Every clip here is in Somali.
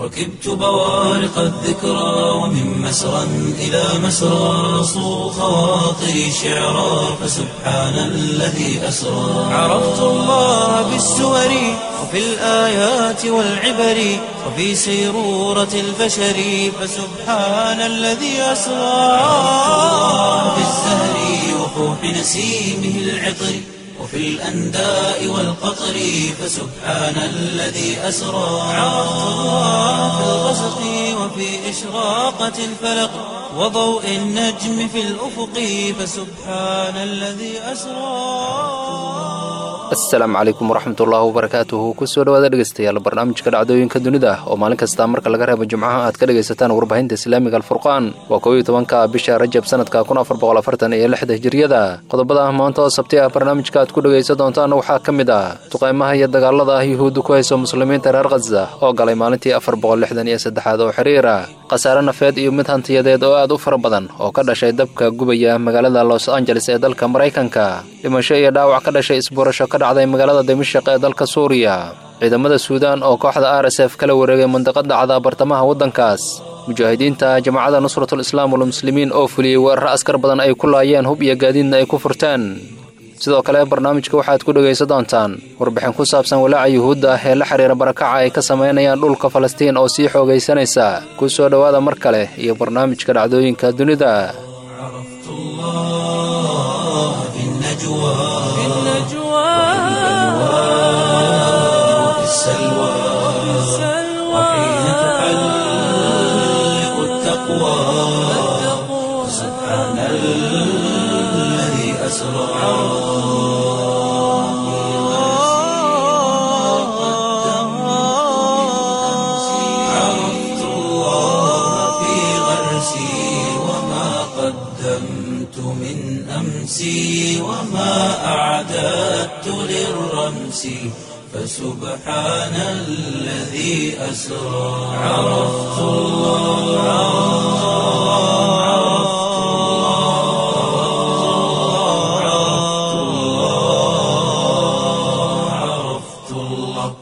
ركبت بوارق الذكرى ومن مسرى إلى مسرى صو خواطري شعرا فسبحان الذي أسرى عرفت الله بالسور وفي الآيات والعبر وفي سيرورة البشر فسبحان الذي أسرى في الزهر وفوح نسيمه العطر وفي الأنداء والقطر فسبحان الذي أسرى عرفت الله في الغسق وفي إشراقة الفلق وضوء النجم في الأفق فسبحان الذي أسرى asalaamu calaykum waraxmatullaahi wabarakaatuhu kusoo dhawaada dhegeystayaal barnaamijka dhacdooyinka dunida oo maalin kasta marka laga reebo jimcaha aad ka dhegaysataan warbaahinta islaamiga alfurqaan waa kow iyo tobanka bisha rajab sanadka kun afar boqol afartan iyo lixda hijiriyada qodobada ah maanta oo sabti ah barnaamijka aad ku dhegaysan doontaan waxaa ka mid ah duqaymaha iyo dagaalada ah yuhuudda ku hayso muslimiinta reer khaza oo galay maalintii afar boqol lixdan iyo saddexaad oo xiriira khasaare nafeed iyo mid hantiyadeed oo aad u fara badan oo ka dhashay dabka gubaya magaalada los angeles ee dalka maraykanka dhimasho iyo dhaawac ka dhashay isbuurasho ka dhacday magaalada dimashaq ee dalka suuriya ciidamada suudaan oo kooxda r s f kala wareegay mandiqad dhacda bartamaha waddankaas mujaahidiinta jamacada nusratul islaam walmuslimiin oo fuliyey weeraro askar badan ay ku laayeen hub iyo gaadiidna ay ku furteen sidoo kale barnaamijka waxaad ku dhegaysan doontaan warbixin ku saabsan walaaca yuhuudda ah ee la xiriira barakaca ay ka samaynayaan dhulka falastiin oo sii xoogaysanaysa ku soo dhowaada mar kale iyo barnaamijka dhacdooyinka dunida عرفت الله في النجوى وفي السلوى وحين تحلق التقوى سبحان الذي أسرى عرفت الله في غرسي وما قدمت من أمسي وما أعددت للرمس فسبحان الذي أسرى عرفت الله عرفت الله عرفت الله عرفت الله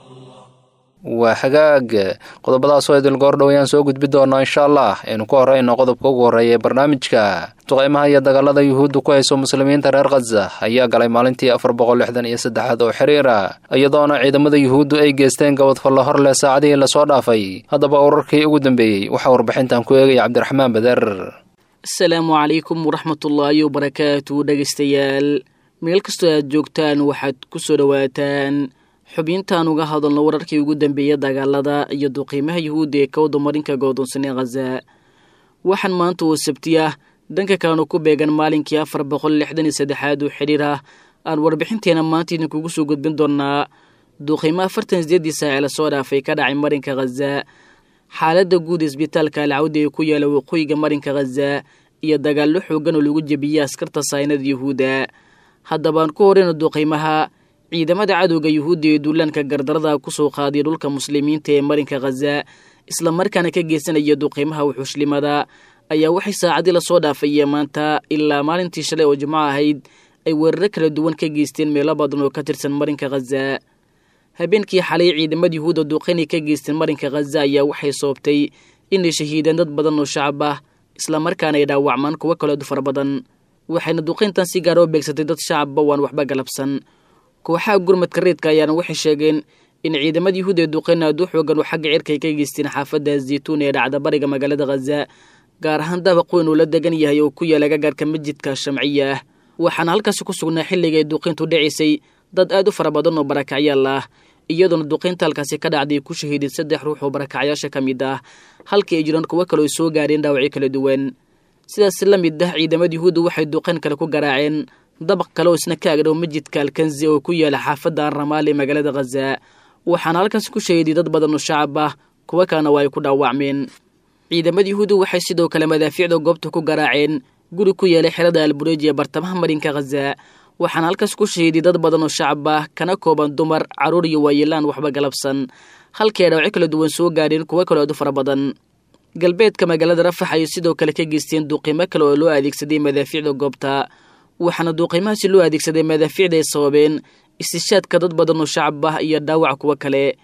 waa hagaag qodobadaasoo idil goordhow ayaan soo gudbi doonaa insha allah aynu ku horeyno qodobka ugu horreeya ee barnaamijka duqaymaha iyo dagaalada yuhuudda ku hayso muslimiinta reer khaza ayaa galay maalintii afar boqol lixdan iyo saddexaad oo xiriira iyadoona ciidamada yuhuuddu ay geysteen gabadfallo hor leh saacadihii lasoo dhaafay haddaba urarkii ugu dambeeyey waxaa warbixintan ku eegaya cabdiraxmaan bader asalaamu calaykum waraxmatullaahi wabarakaatu dhegaystayaal meel kastoo aad joogtaan waxaad ku soo dhowaataan xubintaan uga hadalno wararkii ugu dambeeya dagaalada iyo duqiimaha yuhuudda ee kawda marinka go'doonsan ee khaza waxaan maanta oo sabti ah dhanka kalenu ku beegan maalinkii afar boqol lixdan iyo saddexaad oo xidhiir ah aan warbixinteena maanta idinkugu soo gudbin doonaa duqiimo afartan sideedii saace lasoo dhaafay ka dhacay marinka khaza xaaladda guud isbitaalka alcawda ee ku yaala waqooyiga marinka khaza iyo dagaallo xoogan oo lagu jebiyey askarta saynada yuhuudda haddabaan ku horeyno duqiimaha ciidamada cadowga yuhuudda ee duulaanka gardarada kusoo qaadiya dhulka muslimiinta ee marinka khaza islamarkaana ka geysanaya duqiimaha wuxuushlimada ayaa waxay saacadii lasoo dhaafaya maanta ilaa maalintii shalay oo jimco ahayd ay weeraro kala duwan ka geysteen meelo badan oo ka tirsan marinka khaza habeenkii xalay ciidamada yuhuudda duqaynay ka geysteen marinka khaza ayaa waxay soobtay inay shahiideen dad badan oo shacab ah islamarkaana ay dhaawacmaan kuwo kaleedu fara badan waxayna duqayntan si gaara u beegsatay dad shacabba waan waxba galabsan kooxaha gurmadka reedka ayaana waxay sheegeen in ciidamada yuhuud ee duqayn aad u xoogan oo xagga cirka ay ka geysteen xaafadda zaytuun ee dhacda bariga magaalada khaza gaar ahaan dabaq weyn uu la degan yahay oo ku yaala gagaarka masjidka shamciya ah waxaana halkaasi ku sugnaa xilliga ay duqayntu dhacaysay dad aad u fara badan oo barakacyaal ah iyadoona duqaynta halkaasi ka dhacday ku shahiiday saddex ruux oo barakacyaasha ka mid ah halkii ay jiraan kuwo kale oo soo gaareen dhaawacyo kala duwan sidaas la mid ah ciidamada yuhuudda waxay duqayn kale ku garaaceen dabaq kale oo isna ka agdhow masjidka alkanzi oo ku yaala xaafadda arramaal ee magaalada khaza waxaana halkaasi ku shahiiday dad badan oo shacab ah kuwo kalena waa ay ku dhaawacmeen ciidamada yuhuudda waxay sidoo kale madaafiicda goobta ku garaaceen guri ku yeelay xerada albureji ee bartamaha marinka khaza waxaana halkaas ku shahiiday dad badan oo shacab ah kana kooban dumar carruur iyo waayeelaan waxba galabsan halkii ay dhawacyo kala duwan soo gaadheen kuwo kaloo aad u fara badan galbeedka magaalada rafax ayay sidoo kale ka geysteen duuqiimo kale oo loo adeegsaday madaafiicda goobta waxaana duuqiimahaasi loo adeegsaday madaafiicda ay sababeen istishaadka dad badan oo shacab ah iyo dhaawac kuwo kale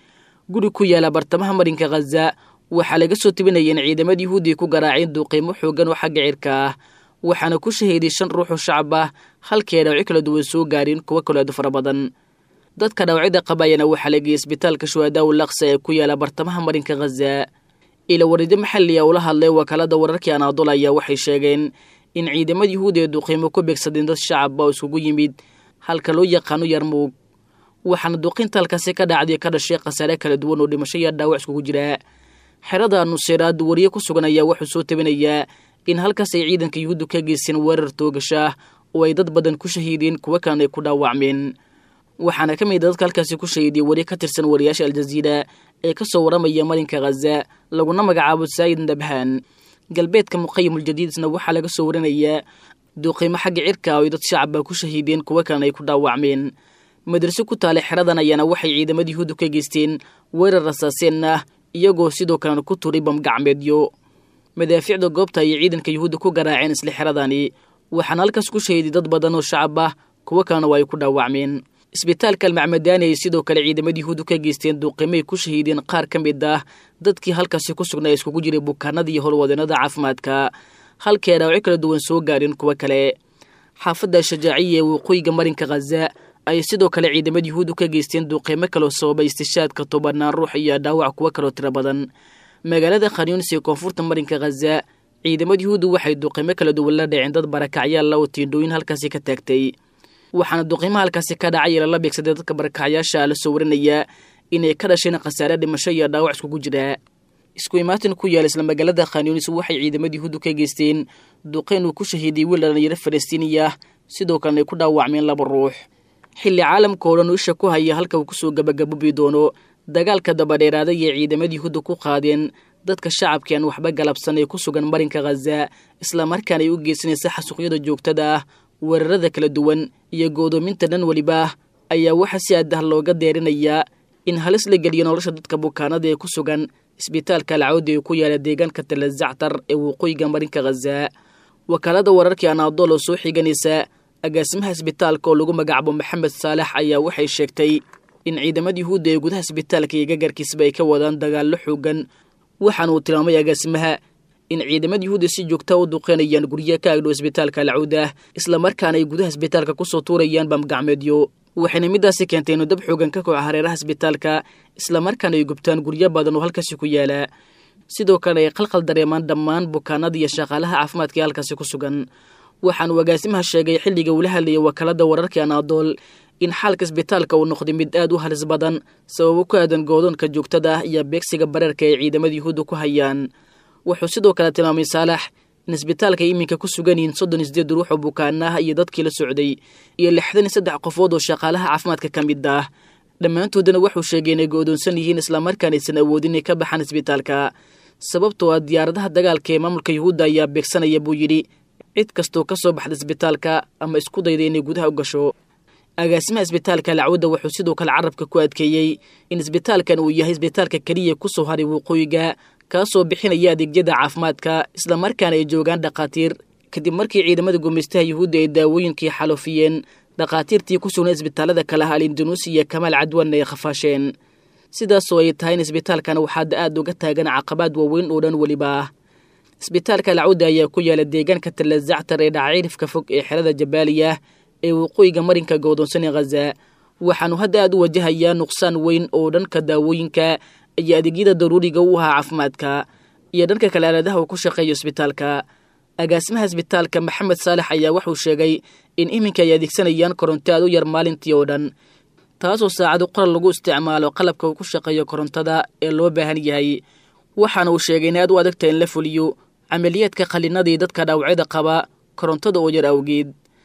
guri ku yaala bartamaha marinka khaza waxaa laga soo tebinaya in ciidamada yuhuudiya ku garaaceen duuqiimo xoogan oo xagga cirka ah waxaana ku shahiiday shan ruux oo shacab ah halkii ay dhawacyo kala duwan soo gaareen kuwo kaloo aad u fara badan dadka dhawacyada qabayana waxaa la geeyey isbitaalka shuhadaa u laksa ee ku yaala bartamaha marinka khaza ila warido maxali a ula hadlay wakaalada wararkii anaadol ayaa waxay sheegeen in ciidamada yuhuudi ee duqiimo ku beegsadeen dad shacaba oo iskugu yimid halka loo yaqaano yarmuug waxaana duqinta halkaasi ka dhacday ka dhashay khasaare kala duwan oo dhimasho iyo dhaawac iskugu jira xerada nuseyraad wariye ku sugan ayaa wuxuu soo tabinayaa in halkaas ay ciidanka yuhuuddu ka geysteen weerar toogasha oo ay dad badan ku shahiideen kuwo kalena ay ku dhaawacmeen waxaana ka mid a dadka halkaasi ku shahiiday wari ka tirsan wariyaasha aljaziira ee ka soo waramaya marinka khaza laguna magacaabo saayid nabhaan galbeedka muqayimuljadiidna waxaa laga soo warinayaa duuqiimo xagga cirka oo ay dad shacaba ku shahiideen kuwo kalena ay ku dhaawacmeen madraso ku taale xeradan ayaana waxay ciidamada yuhuuddu ka geysteen weerar rasaaseen ah iyagoo sidoo kalena ku turay bamgacmeedyo madaafiicda goobta ayay ciidanka yuhuudda ku garaaceen isla xeradani waxaana halkaas ku shahiiday dad badan oo shacab ah kuwo kalena waa ay ku dhaawacmeen isbitaalka almacmadaani ay sidoo kale ciidamada yuhuuddu ka geysteen duuqiimay ku shahiideen qaar ka mid ah dadkii halkaasi ku sugnaa iskugu jiray bukaanada iyo howlwadeenada caafimaadka halkii ay dhaawacyo kala duwan soo gaareen kuwo kale xaafadda shajaaciya ee waqooyiga marinka khaza ayay sidoo kale ciidamada yuhuuddu ka geysteen duuqiimo kaloo sababay istishaadka tobanaan ruux iyo dhaawac kuwo kaloo tiro badan magaalada khanyunis ee koonfurta marinka khaza ciidamada yuhuuddu waxay duuqiimo kala duwan la dhaceen dad barakacyaalla oo tiindhooyin halkaasi ka taagtay waxaana duqiimaha halkaasi ka dhacay lala beegsaday dadka barakacyaasha la soo warinayaa inay ka dhasheen khasaare dhimasho iyo dhaawac iskugu jira isku imaatin ku yaala isla magaalada khanyunis waxay ciidamada yuhuuddu ka geysteen duqeyn uu ku shahiiday wiil dhalinyaro falastiiniya sidoo kalena ay ku dhaawacmeen laba ruux xilli caalamka oo dhan u isha ku haya halka uu kusoo gabagabobi doono dagaalka dabadheeraaday ee ciidamada yuhuudda ku qaadeen dadka shacabka aan waxba galabsan ee ku sugan marinka khaza islamarkaana ay u geysanaysa xasuuqyada joogtada ah weerarada kala duwan iyo go'doominta dhan weliba ayaa waxaa si adah looga deerinayaa in halis la geliyo nolosha dadka bukaanada ee ku sugan isbitaalka alcawdi ee ku yaala deegaanka talazactar ee waqooyiga marinka khaza wakaalada wararkii anaadool oo soo xiganaysa agaasimaha isbitaalka oo lagu magacaabo maxamed saalax ayaa waxay sheegtay in ciidamada yuhuudda ee gudaha isbitaalka iyo gagarkiisba ay ka wadaan dagaallo xoogan waxaana uu tilmaamay agaasimaha in ciidamada yuhuudda si joogta u duqeynayaan guryaha ka agdhow isbitaalka alcawda islamarkaana ay gudaha isbitaalka kusoo tuurayaan bamgacmeedyo waxayna midaasi keentay inuu dab xoogan ka koco hareeraha isbitaalka islamarkaana ay gubtaan guryo badan oo halkaasi ku yaala sidoo kale ay qalqal dareemaan dhammaan bukaanada iyo shaqaalaha caafimaadka ee halkaasi ku sugan waxaanuu agaasimaha sheegay xilliga uula hadlayay wakaalada wararkii anaadool in xaalka isbitaalka uu noqday mid aad u halis badan sababo ku aadan goodoonka joogtada ah iyo beegsiga bareerka ay ciidamada yuhuudda ku hayaan wuxuu sidoo kale tilmaamay saalax in isbitaalka iminka ku sugan yihiin soddon iyo sideed ruux oo bukaana ah iyo dadkii la socday iyo lixdan iyo saddex qofood oo shaqaalaha caafimaadka ka mid ah dhammaantoodana wuxuu sheegay inay go'doonsan yihiin islamarkaan aysan awoodin inay ka baxaan isbitaalka sababtoo ah diyaaradaha dagaalka ee maamulka yuhuudda ayaa beegsanaya buu yidhi cid kastoo ka soo baxda isbitaalka ama isku dayda inay gudaha u gasho agaasimaha isbitaalka alcawda wuxuu sidoo kale carabka ku adkeeyey in isbitaalkan uu yahay isbitaalka keliya ku soo haray waqooyiga kaasoo bixinaya adeegyada caafimaadka islamarkaana ay joogaan dhakhaatiir kadib markii ciidamada gumaystaha yuhuudda ay daawooyinkii xaloofiyeen dhakhaatiirtii ku sugnay isbitaalada kale ah alindonuusi iyo kamaal cadwanna ay khafaasheen sidaasoo ay tahay in isbitaalkan waxaada aad uga taagan caqabaad waaweyn oo dhan weliba ah isbitaalka alcawda ayaa ku yaala deegaanka talazactar ee dhacaciirifka fog ee xerada jabaaliya ee waqooyiga marinka go'doonsan ee khaza waxaanu hadda aad u wajahayaa nuqsaan weyn oo dhanka daawooyinka iyo adeegyada daruuriga u ahaa caafimaadka iyo dhanka kale aaladaha uu ku shaqeeyo isbitaalka agaasimaha isbitaalka maxamed saalex ayaa wuxuu sheegay in iminka ay adeegsanayaan koronto aad u yar maalintii oo dhan taasoo saacado qoral lagu isticmaalo qalabka uu ku shaqeeyo korontada ee loo baahan yahay waxaana uu sheegay in aad u adagta in la fuliyo camaliyaadka qallinadii dadka dhaawacyada qaba korontada oo yar awgeed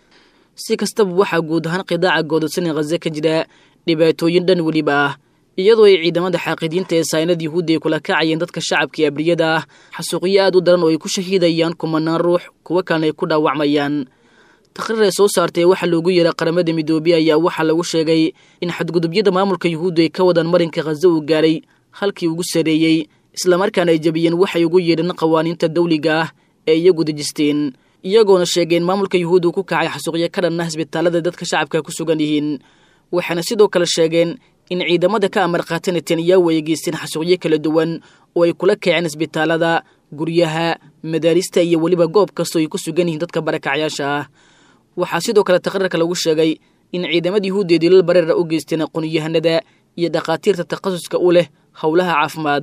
si kastaba waxaa guud ahaan qidaaca goododsan ee khaza ka jira dhibaatooyin dhan weliba ah iyadoo ay ciidamada xaaqidiinta ee saynada yuhuudda ay kula kacayeen dadka shacabka ee abriyada ah xasuuqyo aad u daran oo ay ku shahiidayaan kumanaan ruux kuwo kalena ay ku dhaawacmayaan taqriir ay soo saartay waxaa loogu yeeray qaramada midoobey ayaa waxaa lagu sheegay in xadgudubyada maamulka yuhuudda ay ka wadaan marinka khaza uu gaaray halkii ugu sareeyey islamarkaana ay jabiyeen waxay ugu yeedheen qawaaniinta dawliga ah ee iyagu dejisteen iyagoona sheegeen maamulka yuhuud uu ku kacay xasuuqyo ka dhan ah isbitaalada dadka shacabka ku sugan yihiin waxayna sidoo kale sheegeen in ciidamada ka amar qaata netanyahu ay geysteen xasuuqyo kala duwan oo ay kula kaceen isbitaalada guryaha madaarista iyo weliba goob kastoo ay ku sugan yihiin dadka barakacyaasha ah waxaa sidoo kale taqriirka lagu sheegay in ciidamada yuhuudda dilal bareera u geysteen aqoonyahanada iyo dhakhaatiirta takhasuska u leh howlaha caafimaad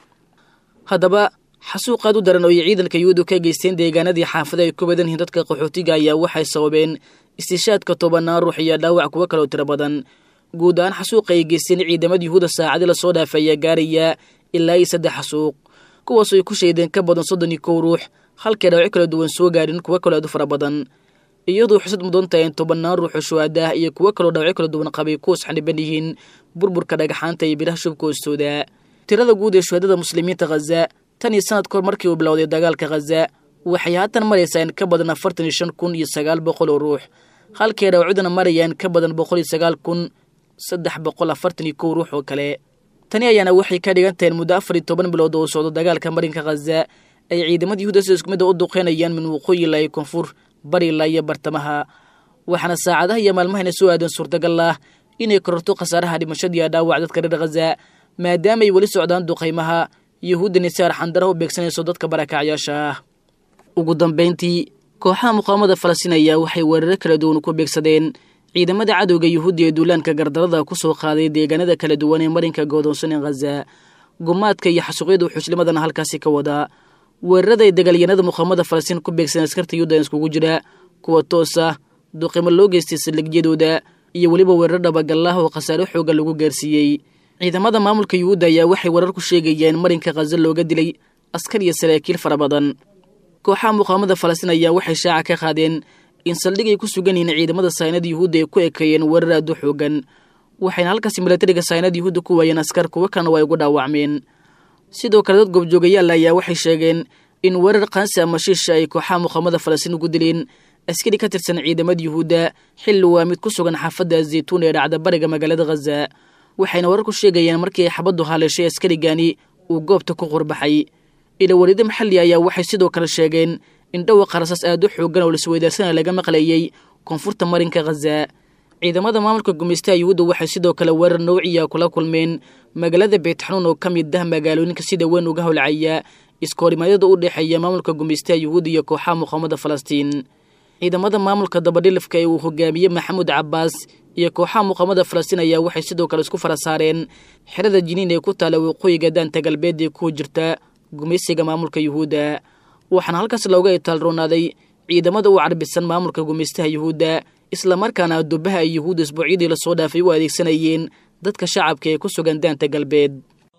haddaba xasuuqaad u daran oo ay ciidanka yuhuudda ka geysteen deegaanadii xaafada ay ku badan yihiin dadka qaxootiga ayaa waxay sababeen istishaadka tobanaan ruux iyo dhaawac kuwo kaloo tiro badan guud ahaan xasuuqa ay geysteen ciidamada yuhuudda saacadii lasoo dhaafay ayaa gaaraya ilaa iyo saddex xasuuq kuwaasoo ay ku shaydeen ka badan soddon iyo kow ruux halkay dhaawaco kala duwan soo gaadhin kuwo kaloo aad u fara badan iyadoo xusad mudan tahay in tobannaan ruux oo shuhaada ah iyo kuwo kaloo dhaawaco kala duwan qabay kuwas xaniban yihiin burburka dhagaxaanta iyo biraha shubka hoostooda tirada guud ee shuhadada muslimiinta khaza tan iyo sanad kahor markii uu bilowday dagaalka khaza waxay haatan maraysaa in ka badan afartan iyo shan kun iyo sagaal boqol oo ruux halkay dhaawacudana marayaan ka badan boqol iyo sagaal kun saddex boqol afartan iyo kow ruux oo kale tani ayaana waxay ka dhigan tahay muddo afar iyo toban bilood oo socdo dagaalka marinka khaza ay ciidamada yuhuuda sida isku midda u duqeynayaan min waqooyi ilaa iyo koonfur bari ilaa iyo bartamaha waxaana saacadaha iyo maalmahayna soo aadan suurtagal ah inay kororto khasaaraha dhimashadiiyo dhaawac dadka reer khaza maadaama ay weli socdaan duqaymaha yuhuuddani si arxandara u beegsanayso dadka barakacyaasha ah ugu dambayntii kooxaha muqaawamada falastiin ayaa waxay weeraro kala duwan ku beegsadeen ciidamada cadowga yuhuudda ee duulaanka gardarada ku soo qaaday deegaanada kala duwan ee marinka goodoonsan ee khaza gumaadka iyo xasuuqyada xushlimadana halkaasi ka wadaa weerarada ay dagaalyanada muqaawamada falastiin ku beegsadeen askarta yuhuudda iskugu jira kuwa toos ah duqimo loo geystay saldhigyadooda iyo weliba weerar dhabagallah oo khasaare xooga lagu gaarsiiyey ciidamada maamulka yuhuudda ayaa waxay warar ku sheegayeen marinka khaza looga dilay askar iyo saraakiil fara badan kooxaha muqaawamada falastiin ayaa waxay shaaca ka qaadeen in saldhig ay ku sugan yihiin ciidamada saynada yuhuudda ay ku ekeeyeen weerar aad u xoogan waxayna halkaasi milatariga saynada yuhuudda ku waayeen askar kuwo kalena waa ugu dhaawacmeen sidoo kale dad goobjoogayaal ayaa waxay sheegeen in weerar qaansi ama shiisha ay kooxaha muqaawamada falastiin ugu dileen askari ka tirsan ciidamada yuhuudda xilli waa mid ku sugan xaafadda zaytuun ee dhacda bariga magaalada khaza waxayna warar ku sheegayeen markii ay xabaddu haleeshay askarigani uu goobta ku qurbaxay ilawarido maxalli ayaa waxay sidoo kale sheegeen in dhawaqa rasaas aad u xoogan oo laisweydaarsana laga maqlayey koonfurta marinka khaza ciidamada maamulka gumaystaha yuhuudda waxay sidoo kale weerar nawciya kula kulmeen magaalada beetxanuun oo ka mid ah magaalooyinka sida weyn uga howlcaya iskoorimadyada u dhexeeya maamulka gumaystaha yuhuudda iyo kooxaha muqaawamada falastiin ciidamada maamulka dabadhilifka ee uu hogaamiyey maxamuud cabbaas iyo kooxaha muqaawamada falastiin ayaa waxay sidoo kale isku fara saareen xerada jiniin ee ku taala waqooyiga daanta galbeed ee ku jirta gumaysiga maamulka yuhuudda waxaana halkaas looga itaalroonaaday ciidamada u carbisan maamulka gumaystaha yuhuudda islamarkaana dubaha ay yuhuudda isbuucyadii lasoo dhaafay u adeegsanayeen dadka shacabka ee ku sugan daanta galbeed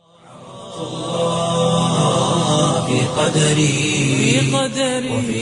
في قدري وفي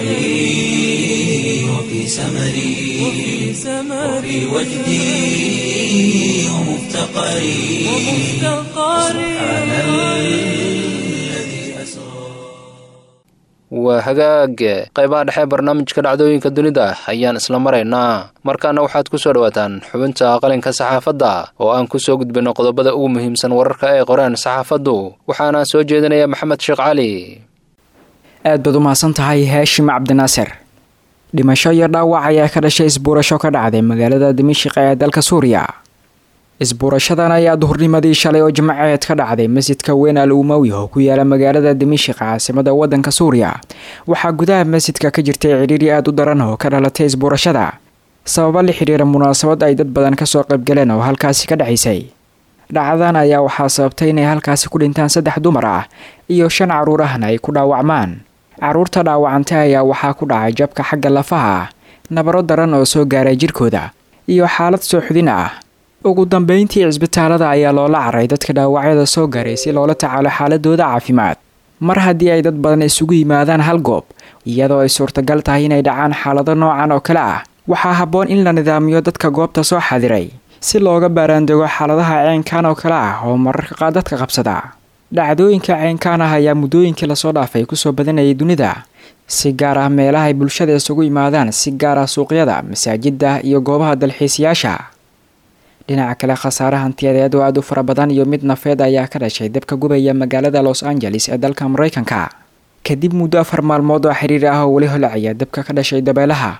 سعي وفي سمري وفي وجدي ومفتقري سبحان الذي أسرى waa hagaag qaybaha dhexe barnaamijka dhacdooyinka dunida ayaan isla maraynaa markaana waxaad ku soo dhawaataan xubinta qalinka saxaafadda oo aan ku soo gudbino qodobada ugu muhiimsan wararka ee qoreen saxaafaddu waxaana soo jeedinaya maxamed sheekh cali aad baad u mahadsan tahay haashim cabdinaasir dhimasho iyo dhaawac ayaa ka dhashay isbuurasho ka dhacday magaalada dimishiq ee dalka suuriya isbuurashadan ayaa duhurnimadii shalay oo jimceed ka dhacday masjidka weyn al umawi oo ku yaala magaalada dimishiq caasimada wadanka suuriya waxaa gudaha masjidka ka jirtay cidhiiri aada u daran oo ka dhalatay isbuurashada sababo la xidhiira munaasabad ay dad badan kasoo qaybgaleen oo halkaasi ka dhacaysay dhacdadan ayaa waxaa sababtay inay halkaasi ku dhintaan saddex dumar ah iyo shan caruur ahna ay ku dhaawacmaan caruurta dhaawacantay ayaa waxaa ku dhacay jabka xagga lafaha ah nabaro daran oo soo gaaray jirkooda iyo xaalad sooxudin ah ugu dambeyntii cisbitaalada ayaa loola caray dadka dhaawacyada soo gaaray si loola tacaalo xaaladooda caafimaad mar haddii ay dad badan isugu yimaadaan hal goob iyadoo ay suurtagal tahay inay dhacaan xaalado noocan oo kale ah waxaa habboon in la nidaamiyo dadka goobta soo xadiray si looga baaraandego xaaladaha ceenkan oo kale ah oo mararka qaar dadka qabsada dhacdooyinka ceenkaan ah ayaa muddooyinkii lasoo dhaafay kusoo badanayay dunida si gaar ah meelaha ay bulshada isugu yimaadaan si gaar ah suuqyada masaajida iyo goobaha dalxiisayaasha dhinaca kale khasaare hantiyadeed oo aada u fara badan iyo mid nafeed ayaa ka dhashay dabka gubaya magaalada los angeles ee dalka maraykanka kadib muddo afar maalmood oo xiriir ah oo weli holacaya dabka ka dhashay dabeelaha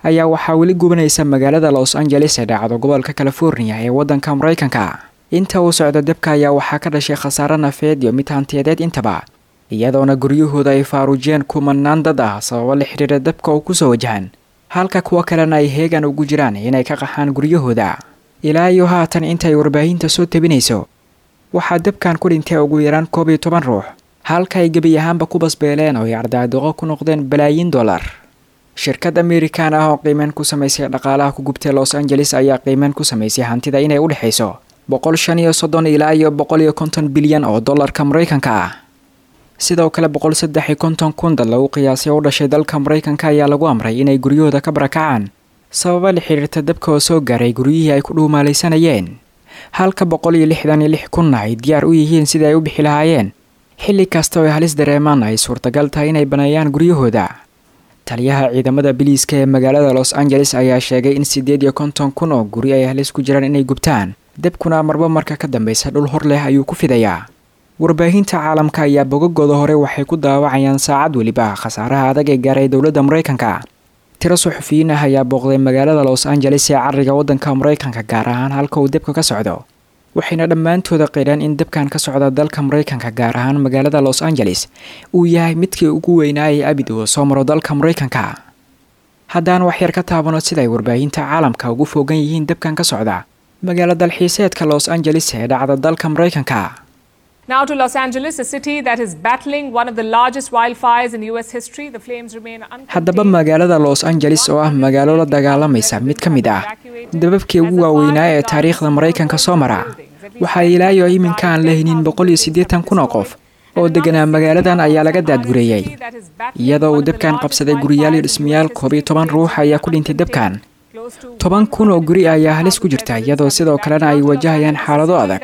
ayaa waxaa weli gubanaysa magaalada los angeles ee dhacdo gobolka california ee waddanka maraykanka inta uu socdo debka ayaa waxaa ka dhashay khasaare nafeed iyo mid hantiyadeed intaba iyadoona guryahooda ay faaruujiyeen kumanaan dad ah sababo la xidhiira dabka oo kusoo wajahan halka kuwo kalena ay heegan ugu jiraan inay ka qaxaan guryahooda ilaa iyo haatan intay warbaahinta soo tabinayso waxaa dabkan ku dhintay ugu yaraan koob iyo toban ruux halka ay gebi ahaanba ku basbeeleen oo ay ardaadoqo ku noqdeen balaayiin dollar shirkad amerikan ah oo qiimeyn ku samaysay dhaqaalaha ku gubtay los angeles ayaa qiimeyn ku samaysay hantida inay u dhexayso boqol shan iyo soddon ilaa iyo boqol iyo konton bilyan oo dollarka maraykanka ah sidoo kale boqol saddex iyo konton kun dad lagu qiyaasay oo u dhashay dalka maraykanka ayaa lagu amray inay guryahooda ka barakacaan sababa la xiriirta dabka oo soo gaaray guryihii ay ku dhuumaalaysanayeen halka boqol iyo lixdan iyo lix kunna ay diyaar u yihiin sidii ay u bixi lahaayeen xilli kasta oo ay halis dareemaan ay suurtagal tahay inay baneeyaan guryahooda taliyaha ciidamada biliiska ee magaalada los angeles ayaa sheegay in siddeed iyo konton kun oo guri ay halis ku jiraan inay gubtaan debkuna marba marka ka dambeysa dhul hor leh ayuu ku fidayaa warbaahinta caalamka ayaa bogagooda hore waxay ku daawacayaan saacad weliba khasaaraha adag ee gaaray dowladda maraykanka tiro suxufiyiin ah ayaa booqday magaalada los angeles ee cariga waddanka maraykanka gaar ahaan halka uu debka ka socdo waxayna dhammaantooda qireen in debkan ka socda dalka maraykanka gaar ahaan magaalada los angeles uu yahay midkii ugu weynaayay abid uu soo maro dalka maraykanka haddaan waxyar ka taabano siday warbaahinta caalamka ugu foogan yihiin debkan ka socda magaalo dalxiiseedka los angeles ee dhacda dalka maraykanka Now to Los Angeles, a city that is battling one of the largest wildfires in US history. The flames remain haddaba magaalada los angeles oo ah magaalo la dagaalamaysa mid ka mid ah dababkii ugu waaweynaa ee taariikhda maraykanka soo mara waxaa ilaayo iminka aan la hinin boqol iyo siddeetan kun oo qof oo deganaa magaaladan ayaa laga daadgureeyey iyadoo uu dabkan qabsaday guriyaal iyo dhismayaal koob iyo toban ruux ayaa ku dhintay dabkan toban kun oo guri ayaa halis ku jirta iyadoo sidoo kalena ay wajahayaan xaalado adag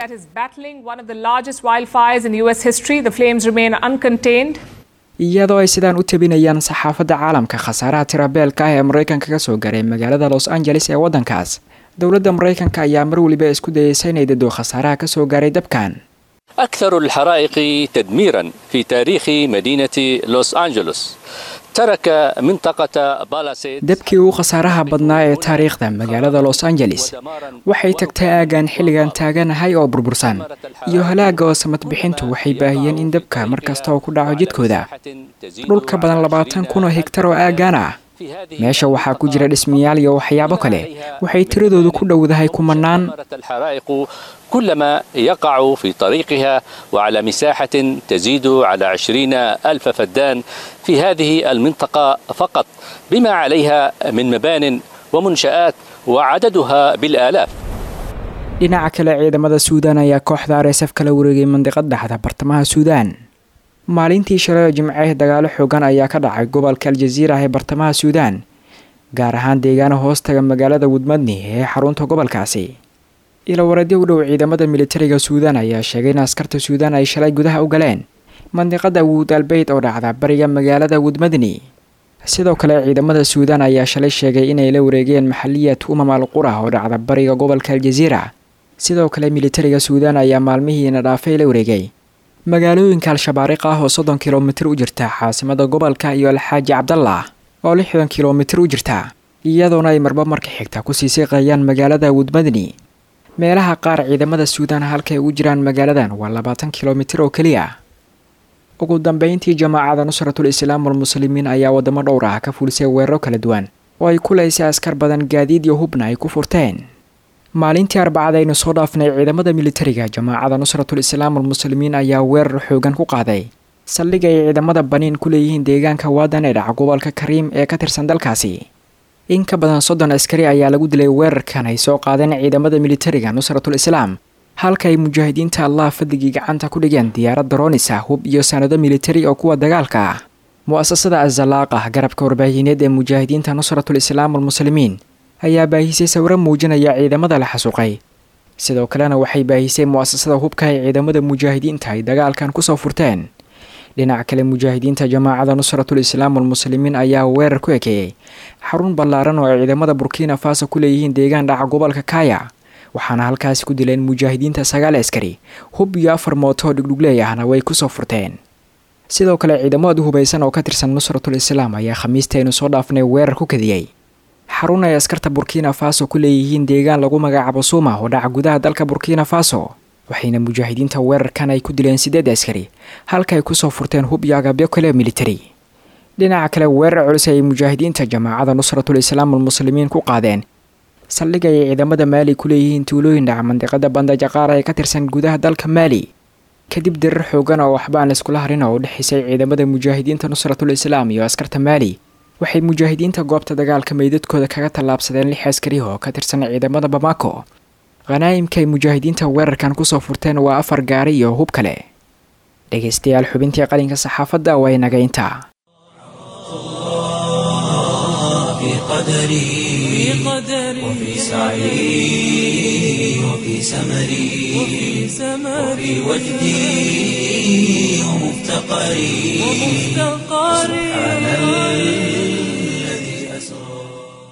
iyadoo ay sidaan u tabinayaan saxaafadda caalamka khasaaraha tirabeelka ah ee maraykanka ka soo garay magaalada los angeles ee waddankaas dowladda maraykanka ayaa mar weliba isku dayeysa inay dado khasaaraha ka soo gaaray dabkan أكثر الحرائق تدميرا في تاريخ مدينة لوس أنجلوس ترك منطقة بالاسيد dabkii ugu khasaaraha badnaa ee taariikhda magaalada los angeles waxay tagtay aagaan xilligan taaganahay oo burbursan iyo halaaga oo samadbixintu waxay baahiyeen in dabka mar kasta oo ku dhaco jidkooda dhul ka badan labaatan kun oo hegtar oo aagaan ah meesha waxaa ku jira dhismayaal iyo waxyaabo kale waxay tiradoodu ku dhowdahay kumanaan كلما يقع في طريقها وعلى مساحة تزيد على عشرين ألف فدان في هذه المنطقة فقط بما عليها من مبان ومنشآت وعددها بالآلاف dhinaca kale ciidamada suudaan ayaa kooxda arsf kala wareegay mandiqad dhexda bartamaha suudaan maalintii shalay oo jimceh dagaalo xoogan ayaa ka dhacay gobolka aljaziira ee bartamaha suudaan gaar ahaan deegaano hoostaga magaalada wudmadni ee xarunta gobolkaasi ilawareedyo u dhow ciidamada militariga suudaan ayaa sheegay in askarta suudaan ay shalay gudaha u galeen mandiqada wuud albeyd oo dhacda bariga magaalada wudmadni sidoo kale ciidamada suudaan ayaa shalay sheegay inay la wareegeen maxaliyad umam al qura oo dhacda bariga gobolka aljaziira sidoo kale militariga suudaan ayaa maalmihiina dhaafay la wareegay magaalooyinka al-shabaariq ah oo soddon kilomitir u jirta caasimada gobolka iyo alxaaji cabdallah oo lixdan kilomitir u jirta iyadoona ay marba marka xigta kusii siqayaan magaalada wudmadni meelaha qaar ciidamada suudaan halkay ugu jiraan magaaladan waa labaatan kilomitir oo keliya ugu dambeyntii jamaacada nusratul islaam walmuslimiin ayaa wadamo dhowr ah ka fulisay weeraro kala duwan oo ay ku laysay askar badan gaadiid iyo hubna ay ku furteen maalintii arbacada aynu soo dhaafnay ciidamada militariga jamaacada nusratul islaam walmuslimiin ayaa weerar xoogan ku qaaday saldhig ay ciidamada baniin ku leeyihiin deegaanka waadan ee dhaca gobolka kariim ee ka tirsan dalkaasi in ka badan soddon askari ayaa lagu dilay weerarkan ay soo qaadeen ciidamada militariga nusratul islaam halka ay mujaahidiinta allah fadligii gacanta ku dhigeen diyaarad daroonis ah hub iyo sanado militari oo kuwa dagaalka ah mu-asasada azalaaq ah garabka warbaahineed ee mujaahidiinta nusratul islaam walmuslimiin ayaa baahisay sawiro muujinaya ciidamada la xasuuqay sidoo kalena waxay baahisay mu-asasada hubka ay ciidamada mujaahidiinta ay dagaalkan kusoo furteen dhinaca kale mujaahidiinta jamaacada nusratul islaam walmuslimiin ayaa weerar ku ekeeyey xarun ballaaran oo ay ciidamada burkina faso ku leeyihiin deegaan dhaca gobolka kaya waxaana halkaasi ku dileen mujaahidiinta sagaal askari hub iyo afar mooto dhugdhugleey ahna way kusoo furteen sidoo kale ciidamo ad u hubaysan oo ka tirsan nusratul islaam ayaa khamiistaynu soo dhaafnay weerar ku kadiyey xarun ay askarta burkina faso ku leeyihiin deegaan lagu magacaabo suuma oo dhaca gudaha dalka burkina faso waxayna mujaahidiinta weerarkan ay ku dileen sideed askari halka ay kusoo furteen hub iyo agabyo kale militari dhinaca kale weerar culus ayay mujaahidiinta jamaacada nusratul islaam almuslimiin ku qaadeen saldhig ayay ciidamada maali ku leeyihiin tuulooyin dhaca mandiqada bandajaqaar ee ka tirsan gudaha dalka maali kadib dirar xoogan oo waxba aan laiskula harin oo u dhexaysay ciidamada mujaahidiinta nusratul islaam iyo askarta maali waxay mujaahidiinta goobta dagaalka meydadkooda kaga tallaabsadeen lix askari oo ka tirsan ciidamada bamako khanaa'imka ay mujaahidiinta weerarkan kusoo furteen waa afar gaari iyo hub kale dhegaystayaal xubintii qalinka saxaafadda waa inaga intaa في قدري وفي سعي وفي سمري وفي وجدي ومفتقري سبحان الذي أسرى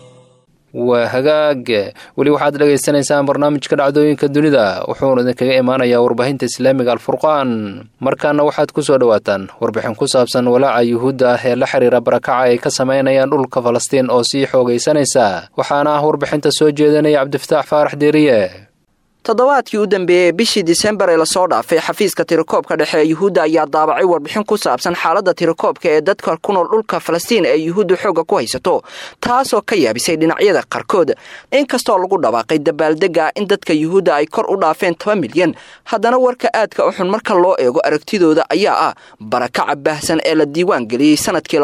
waa hagaag weli waxaad dhagaysanaysaan barnaamijka dhacdooyinka dunida wuxuuna idinkaga imaanayaa warbaahinta islaamiga alfurqaan markaana waxaad ku soo dhowaataan warbixin ku saabsan walaaca yuhuudda ah ee la xiriira barakaca ay ka samaynayaan dhulka falastiin oo sii xoogaysanaysa waxaana ah warbixinta soo jeedinaya cabdifataax faarax deeriye toddobaadkii u dambeeyey bishii disembar ee lasoo dhaafay xafiiska tirakoobka dhexe ee yuhuudda ayaa daabacay warbixin ku saabsan xaaladda tirakoobka ee dadka ku nool dhulka falastiin ee yuhuudda xoogga ku haysato taasoo ka yaabisay dhinacyada qaarkood inkastoo lagu dhawaaqay dabaaldega in dadka yuhuudda ay kor u dhaafeen toban milyan haddana warka aadka u xun marka loo eego aragtidooda ayaa ah barakaca baahsan ee la diiwaan geliyey sanadkii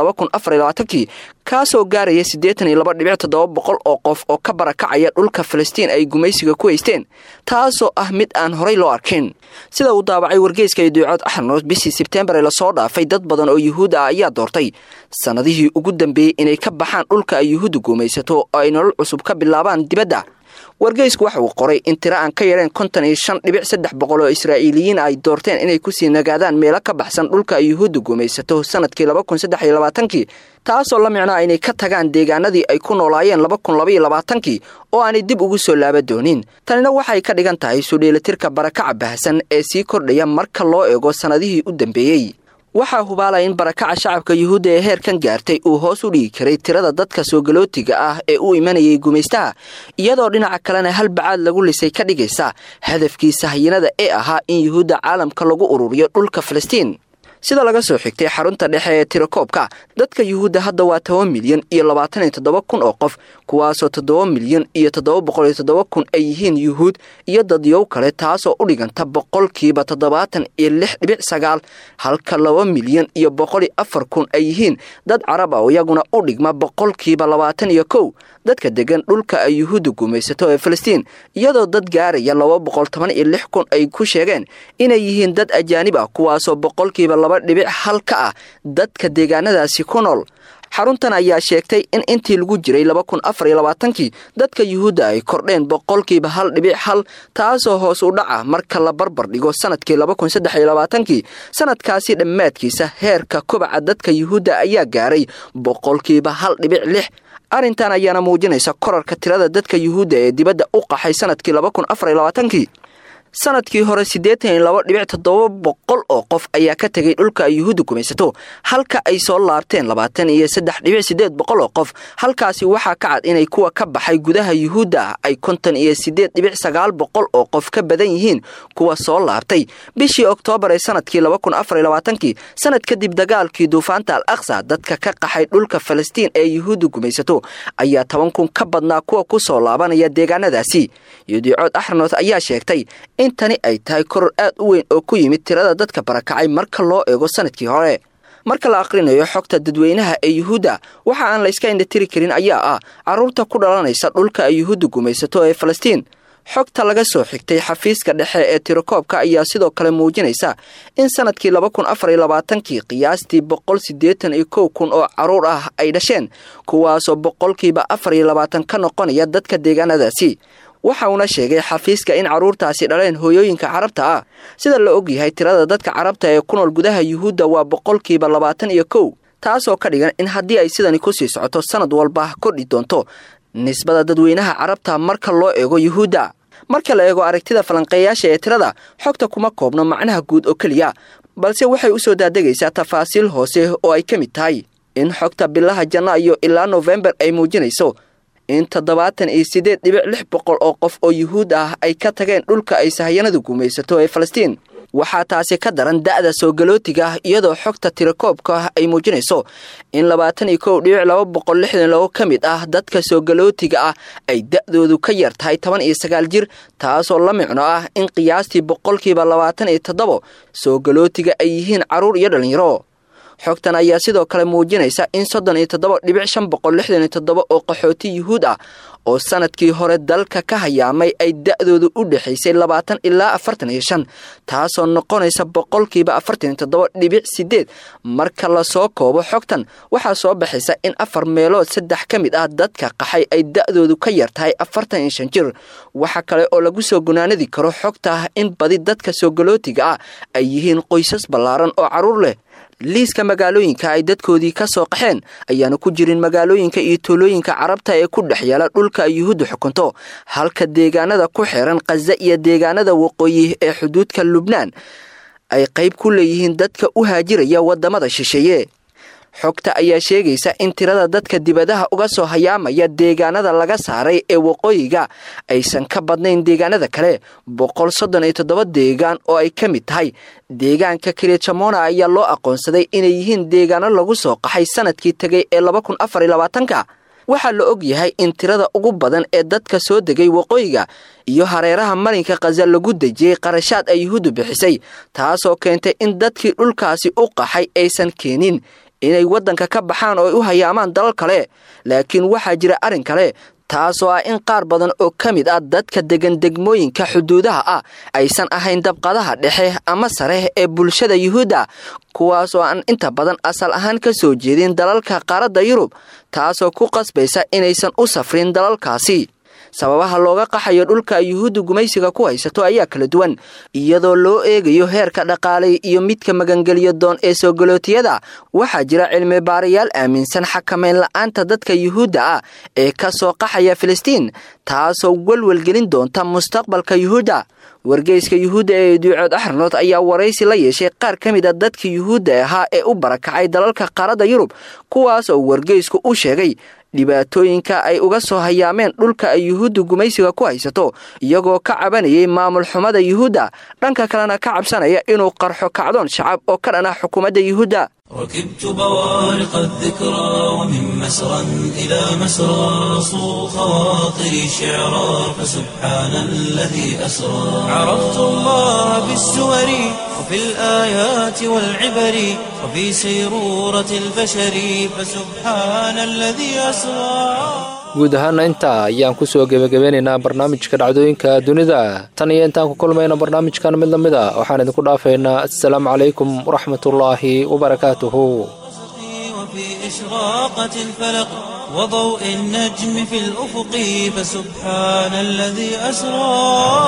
kii kaasoo gaaraya siddeetan iyo laba dhibic toddoba boqol oo qof oo ka barakacaya dhulka falastiin ay gumaysiga ku haysteen taasoo ah mid aan horay loo arkin sida uu daabacay wargeyska iduucood axarnoos bishii sebteembar ee lasoo dhaafay dad badan oo yuhuud ah ayaa doortay sannadihii ugu dambeeyey inay ka baxaan dhulka ay yuhuudda gumaysato oo ay nolol cusub ka bilaabaan dibadda wargeysku waxa uu qoray in tiro aan ka yareen konton iyo shan dhibic saddex boqol oo israa'iiliyiin ay doorteen inay kusii nagaadaan meelo ka baxsan dhulka ay yuhuudda gumaysato sanadkii kii taasoo la micnaa inay ka tagaan deegaanadii ay ku noolaayeen kii oo aanay dib ugu soo laaba doonin tanina waxay ka dhigan tahay sudheelatirka barakaca baahsan ee sii kordhaya marka loo eego sannadihii u dambeeyey waxaa hubaalaya in barakaca shacabka yuhuudda ee heerkan gaartay uu hoos u dhigi karay tirada dadka soogalootiga ah ee u imanayay gumaystaha iyadoo dhinaca kalena hal bacaad lagu lisay ka dhigaysa hadafkii sahyinada ee ahaa in yuhuudda caalamka lagu ururiyo dhulka falastiin sida laga soo xigtay xarunta dhexe ee tirakoobka dadka yuhuudda hadda waa toban milyan iyo labaatan iyo toddoba kun oo qof kuwaasoo toddoba milyan iyo toddoba boqol iyo toddoba kun ay yihiin yuhuud iyo dadyow kale taasoo u dhiganta boqolkiiba toddobaatan iyo lix dhibic sagaal halka laba milyan iyo boqol iyo afar kun ay yihiin dad carab ah oo iyaguna u dhigma boqolkiiba labaatan iyo kow dadka degan dhulka ay yuhuudda gumaysato ee falastiin iyadoo dad gaaraya laba boqol toban iyo lix kun ay ku sheegeen inay yihiin dad ajaanib ah kuwaasoo boqolkiiba laba dhibic hal ka ah dadka deegaanadaasi ku nool xaruntan ayaa sheegtay in intii lagu jiray kii dadka yuhuudda ay kordheen boqolkiiba hal dhibic hal taasoo hoos u dhaca marka la barbar dhigo sanadkii kii sanadkaasi dhammaadkiisa heerka kobaca dadka yuhuudda ayaa gaaray boqolkiiba hal dhibic lix arrintan ayaana muujinaysa korarka tirada dadka yuhuudda ee dibadda u qaxay sanadkii kii sanadkii hore siddeetan iyo laba dhibic toddoba boqol oo qof ayaa ka tegay dhulka ay yuhuudda gumaysato halka ay soo laabteen labaatan iyo saddex dhibic siddeed boqol oo qof halkaasi waxaa ka cad inay kuwa ka baxay gudaha yuhuudda ah ay konton iyo siddeed dhibic sagaal boqol oo qof ka badan yihiin kuwa soo laabtay bishii oktoobar ee sanadkii kii sanad kadib dagaalkii duufaanta al aqsa dadka ka qaxay dhulka falastiin ee yuhuudda gumaysato ayaa toban kun ka badnaa kuwa ku soo laabanaya deegaanadaasi yudiicood axranoth ayaa sheegtay in tani ay tahay koror aad u weyn oo ku yimid tirada dadka barakacay marka loo eego sanadkii hore marka la aqrinayo xogta dadweynaha ee yuhuudda waxa aan la iska indhatiri karin ayaa ah carruurta ku dhalanaysa dhulka ay yuhuudda gumaysato ee falastiin xogta laga soo xigtay xafiiska dhexe ee tirakoobka ayaa sidoo kale muujinaysa in sanadkii kii qiyaastii boqol siddeetan iyo kow kun oo carruur ah ay dhasheen kuwaasoo boqolkiiba afar iyo labaatan ka noqonaya dadka deegaanadaasi waxa uuna sheegay xafiiska in carruurtaasi dhaleen hooyooyinka carabta ah sida la og yahay tirada dadka carabta ee ku nool gudaha yuhuudda waa boqolkiiba labaatan iyo kow taasoo ka dhigan in haddii ay sidani kusii socoto sanad walba kordhi doonto nisbada dadweynaha carabta marka loo eego yuhuudda marka la eego aragtida falanqeeyaasha ee tirada xogta kuma koobno macnaha guud oo keliya balse waxay u soo daadegaysaa tafaasiil hoose oo ay ka mid tahay in xogta bilaha janaayo ilaa nofembar ay muujinayso in toddobaatan iyo siddeed dhibic lix boqol oo qof oo yuhuud ah ay ka tageen dhulka ay sahayanadu gumaysato ee falastiin waxaa taasi ka daran da'da soo galootiga ah iyadoo xogta tirakoobka ah ay muujinayso in labaatan iyo kow dhibic laba boqol lixdan labo ka mid ah dadka soo galootiga ah ay da'doodu ka yar tahay toban iyo sagaal jir taasoo la micno ah in qiyaastii boqolkiiba labaatan iyo toddobo soo galootiga ay yihiin carruur iyo dhallinyaro xogtan ayaa sidoo kale muujinaysa in soddon iyo toddoba dhibic shan boqol lixdan iyo toddoba oo qaxooti yuhuud ah oo sanadkii hore dalka ka hayaamay ay da'doodu u dhexaysay labaatan ilaa afartan iyo shan taasoo noqonaysa boqolkiiba afartan iyo toddoba dhibic sideed marka lasoo koobo xogtan waxaa soo baxaysa in afar meelood saddex ka mid ah dadka qaxay ay da'doodu ka yar tahay afartan iyo shan jir waxa kale oo lagu soo gunaanadi karo xogta ah in badi dadka soo galootiga ah ay yihiin qoysas ballaaran oo carruur leh liiska magaalooyinka ay dadkoodii ka soo qaxeen ayaana ku jirin magaalooyinka iyo tuulooyinka carabta ee ku dhex yaala dhulka ay yuhuuddu xukunto halka deegaanada ku xiran khaza iyo deegaanada waqooyi ee xuduudka lubnaan ay qayb ku leeyihiin dadka u haajiraya waddamada shisheeye xogta ayaa sheegaysa in tirada dadka dibadaha uga soo hayaamaya deegaanada laga saaray ee waqooyiga aysan ka badnayn deegaanada kale boqol soddon iyo toddoba deegaan oo ay ka mid tahay deegaanka kilijamona ayaa loo aqoonsaday inay yihiin deegaano lagu soo qaxay sanadkii tegay ee laba kun afar iyo labaatanka waxaa la og yahay in tirada ugu badan ee dadka soo degay waqooyiga iyo hareeraha marinka khaza lagu dejiyey qarashaad ay yuhuuddu bixisay taasoo keentay in dadkii dhulkaasi u qaxay aysan keenin inay waddanka ka baxaan oo ay u hayaamaan dalal kale laakiin waxaa jira arrin kale taasoo ah in qaar badan oo ka mid ah dadka degan degmooyinka xuduudaha ah aysan ahayn dabqadaha dhexe ama sare ee bulshada yuhuudda kuwaas oo aan inta badan asal ahaan ka soo jeedin dalalka qaaradda yurub taasoo ku qasbaysa inaysan u safrin dalalkaasi sababaha looga qaxayo dhulka yuhuuddu gumaysiga ku haysato ayaa kala duwan iyadoo loo eegayo heerka dhaqaalay iyo midka magangeliyo doon ee soo galootiyada waxaa jira cilmi baarayaal aaminsan xakamayn la-aanta dadka yuhuudda ah ee ka soo qaxaya filistiin taasoo welwelgelin doonta mustaqbalka yuhuudda wargeyska yuhuudda ee duucood axranood ayaa waraysi la yeeshay qaar ka mid a dadka yuhuudda ahaa ee u barakacay dalalka qaaradda yurub kuwaas oo wargeysku u sheegay dhibaatooyinka ay uga soo hayaameen dhulka ay yuhuuddu gumaysiga ku haysato iyagoo ka cabanayay maamul xumada yuhuudda dhanka kalena ka cabsanaya inuu qarxo kacdoon shacab oo ka dhan ah xukuumadda yuhuudda ركبت بوارق الذكرى ومن مسرى إلى مسرى صو خواطري شعرا فسبحان الذي أسرى عرفت الله بالسور وفي الآيات والعبر وفي سيرورة البشر فسبحان الذي أسرى guud ahaana intaa ayaan ku soo gebagabeynaynaa barnaamijka dhacdooyinka dunida tan iyo intaan ku kulmayna barnaamijkan mid la mid a waxaan idinku dhaafaynaa assalaamu calaykum waraxmatullaahi wabarakaatuhu وفي إشراقة الفلق وضوء النجم في الأفق فسبحان الذي أسرى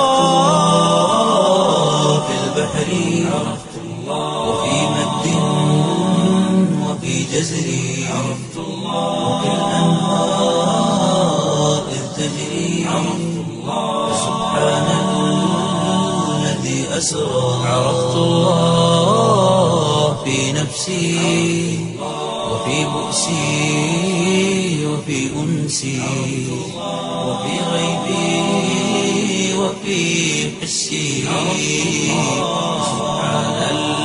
في البحر عرفت الله وفي مد وفي جزر عرفت الله وفي الأنهار إذ تجري عرفت الله سبحان الذي أسرى عرفت الله في نفسي وفي بؤسي وفي أنسي وفي غيبي وفي حسي سبحان الله